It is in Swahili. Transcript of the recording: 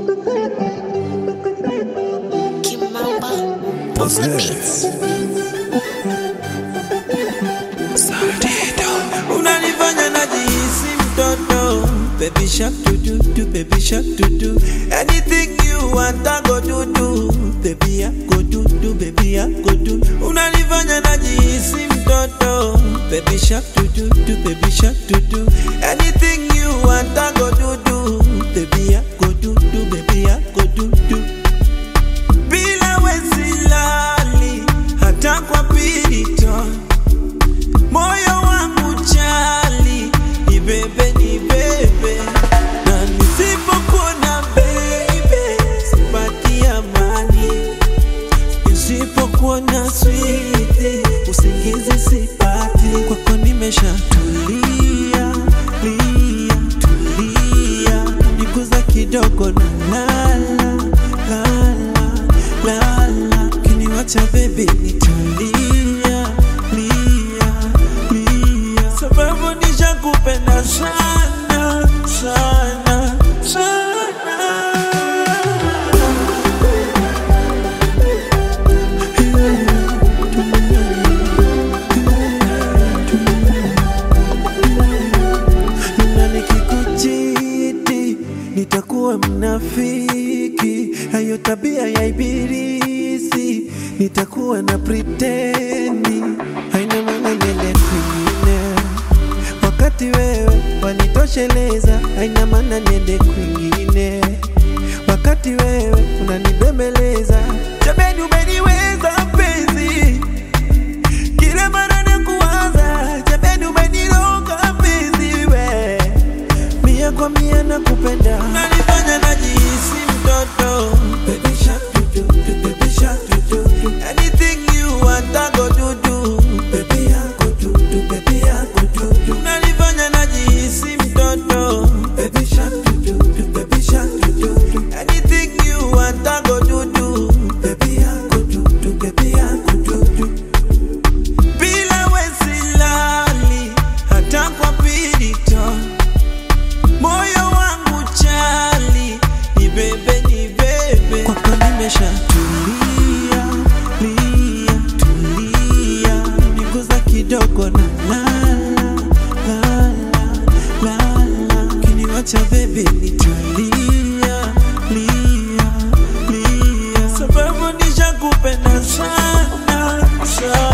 What's next? unanifanya najihisi mtoto baby shark do do do baby shark do do anything you want I go do do baby I go do do baby I go do unanifanya najihisi mtoto baby shark do do do baby shark do do anything you want I go do do baby I go do do baby I go do do bila wesilali hata kwa pirito moyo wangu chali ni bebe ni bebe na nisipokuona baby sipati amani nisipokuona switi usingizi sipati kwako nimeshatulia lia tulia niguza kidogo na lala lala lala kiniwacha bebi nitulia lia lia sababu nishakupenda sana sana sana na nikikuchiti nitakuwa mnafiki, hayo tabia ya ibilisi, nitakuwa na pretendi, haina maana niende kwingine, wakati wewe wanitosheleza, haina maana niende kwingine, wakati wewe unanibembeleza, jameni, umeniweza mpenzi kila mara nakuwaza, jameni, umeniroga mpenzi we, mia kwa mia nakupenda, unanifanya najihisi mtoto. Baby shark do do do, baby shark do do do. Anything you want I go do do, baby I go do do, baby I go do do. Unanifanya najihisi mtoto. Baby shark do do do, baby shark do do do. Anything you want I go do do, baby I go do do, baby I go do do bila wesilali hata kwa pirito moyo wangu chali ni bebe ni bebe kwako nimeshatulia lia tulia niguza kidogo na lala lala lala kiniwacha bebe nitalia lia lia sababu nishakupenda sana sana